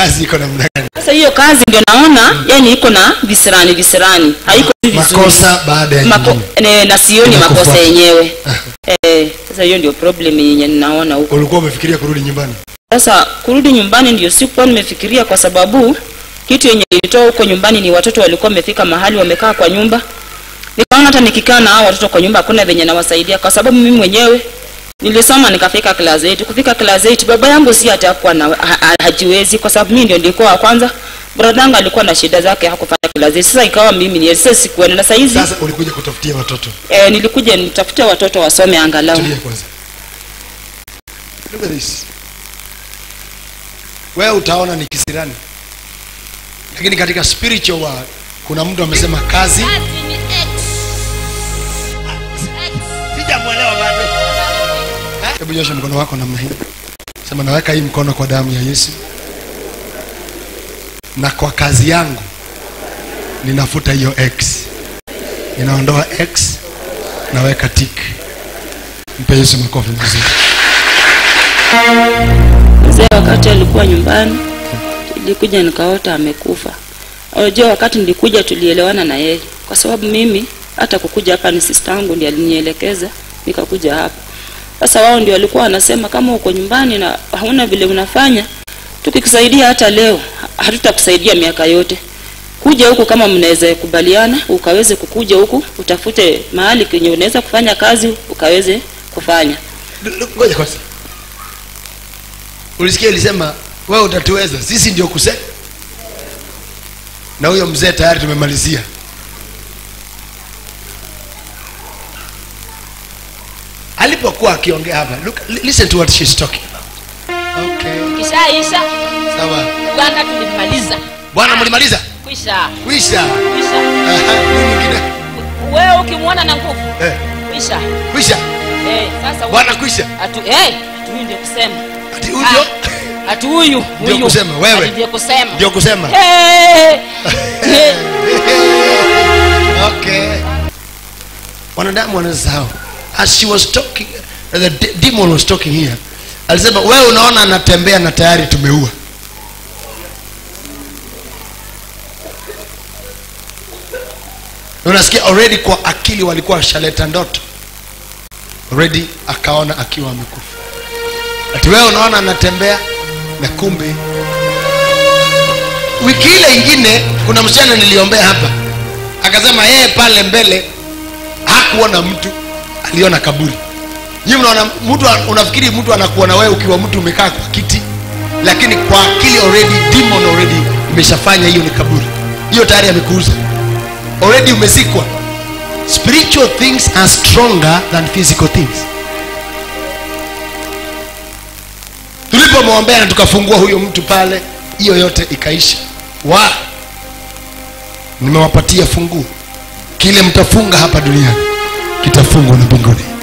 kazi iko namna gani sasa hiyo kazi ndio naona yani iko na visirani visirani haiko tu vizuri makosa baada ya Mako, nyingine ne, na sioni Inakufuata. makosa yenyewe eh, sasa hiyo ndio problem yenye ninaona huko ulikuwa umefikiria kurudi nyumbani sasa kurudi nyumbani ndio sikuwa nimefikiria kwa sababu kitu yenye ilitoa huko nyumbani ni watoto walikuwa wamefika mahali wamekaa kwa nyumba nikaona hata nikikaa na hao watoto kwa nyumba hakuna venye nawasaidia kwa sababu mimi mwenyewe nilisoma nikafika class 8 kufika class 8 baba yangu si atakuwa na ha, ha, hajiwezi kwa sababu mimi ndio nilikuwa wa kwanza brother yangu alikuwa na shida zake hakufanya class 8 sasa ikawa mimi ni sasa sikuenda na saizi sasa ulikuja kutafutia watoto eh, nilikuja nitafute watoto wasome angalau tulia kwanza look at this wewe utaona ni kisirani lakini katika spiritual world kuna mtu amesema kazi Kazi ni X. X. sijamwelewa bado hebu nyosha mkono wako namna hii sema naweka hii mkono kwa damu ya yesu na kwa kazi yangu ninafuta hiyo x ninaondoa x naweka tik mpe yesu makofi mazuri mzee wakati alikuwa nyumbani nilikuja nikaota amekufa unajua wakati nilikuja tulielewana na yeye kwa sababu mimi hata kukuja hapa ni sister yangu ndiye alinielekeza nikakuja hapa sasa wao ndio walikuwa wanasema kama uko nyumbani na hauna vile unafanya tukikusaidia hata leo ha- hatutakusaidia miaka yote kuja huku kama mnaweza kubaliana ukaweze kukuja huku utafute mahali kenye unaweza kufanya kazi ukaweze kufanya Lu- lu- ngoja kwanza ulisikia ilisema wewe utatuweza sisi ndio kuse na huyo mzee tayari tumemalizia alipokuwa akiongea hapa look, li- listen to what she's talking about okay Kishaisha. sawa Bwana tulimaliza. bwana mlimaliza Kwisha. kwisha Kwisha. Aha, nini mwingine Wewe ukimwona na nguvu. eh, Kwisha. kwisha Eh, sasa bwana kwisha atu eh, atu huyu ndio kusema. ati huyo Atu huyu. Ndio huyu. kusema, wewe. Ati Ndio kusema. ndio kusema Eh. Eh. okay wanadamu wanasahau as she was talking uh, the de- demon was talking here alisema wewe unaona anatembea na tayari tumeua unasikia already kwa akili walikuwa washaleta ndoto already akaona akiwa amekufa ati wewe unaona anatembea na kumbe wiki ile ingine kuna msichana niliombea hapa akasema yeye pale mbele hakuona mtu aliona kaburi nyii mnaona mtu an- unafikiri mtu anakuona wewe ukiwa mtu umekaa kwa kiti lakini kwa akili already demon already imeshafanya hiyo ni kaburi hiyo tayari amekuuza already umezikwa spiritual things are stronger than physical things tulipomwombea na tukafungua huyo mtu pale hiyo yote ikaisha wa nimewapatia funguo kile mtafunga hapa duniani kitafungwa na mbinguni